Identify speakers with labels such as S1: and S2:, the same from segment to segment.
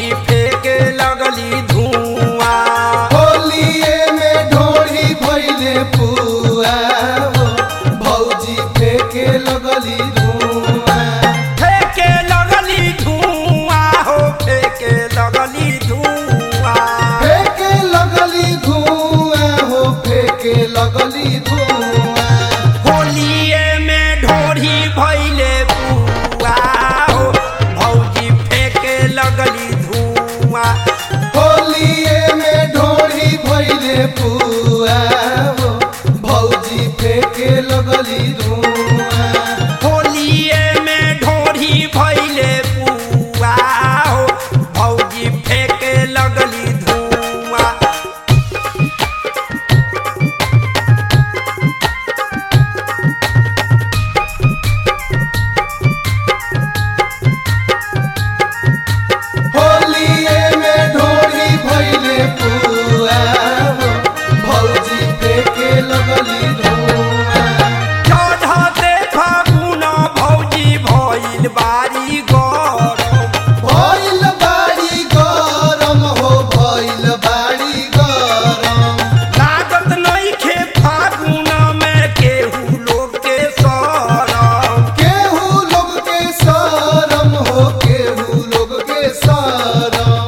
S1: भौजी फेंके लगली धुआं
S2: होलिए में ढोरी भइले पुआ हो भौजी फेंके लगली धुआं
S1: फेंके लगली धुआं हो फेंके लगली धुआं
S2: फेंके लगली धुआं हो फेंके लगली धुआं
S1: होलिए में ढोरी भैले बुआ हो भौजी फेंके लगली धुआं
S2: होलिए में ढोरी भइले पुआ हो भौजी फेंके लगली धुआं
S1: होलिए में ढोरी भैले बुआ हो भौजी फेंके लगली धुआं
S2: होलिए में ढोरी भइले पुआ हो भौजी फेंके लगली धुआं
S1: चढ़ते फागुन भौजी भइल बारी गरम
S2: भइल बाड़ी गरम हो भइल बाड़ी गरम
S1: लागत नइखे फागुन में केहू लोग के सरम
S2: केहू लोग के शरम हो केहू लोग के शरम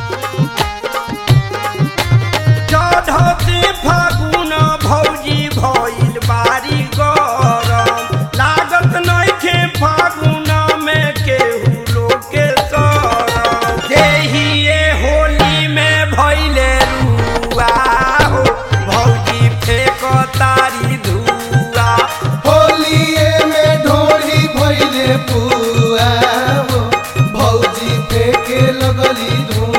S1: चढ़ते फागुन भौजी भइल बारी गरम लागत नइखे फागुन में केहू लोग के सरम देहिए होली में भइले रुआ हो भौजी फेक तारी धुआ
S2: होलिए में ढोरी भइले पुआ हो भौजी फेंके लगली धुआं